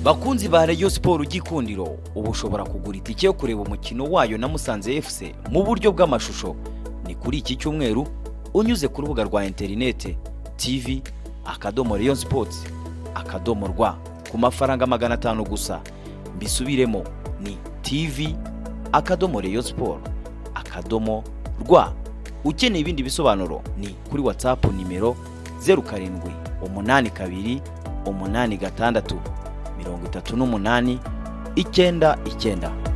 bakunzi ba Rayon Sport ugikundiro uba ushobora kugura itike yo kureba umukino wayo na Musanze FC mu buryo bw'amashusho ni kuri iki cyumweru unyuze ku rubuga rwa interinete TV akadomo Rayon Sports akadomo rwa ku mafaranga magana atanu gusa mbisubiremo ni TV akadomo Rayon Sport akadomo rwa ukeneye ibindi bisobanuro ni kuri WhatsApp nimero zeru karindwi umunani kabiri umunani gatandatu mirongo itatu n'umunani icyenda icyenda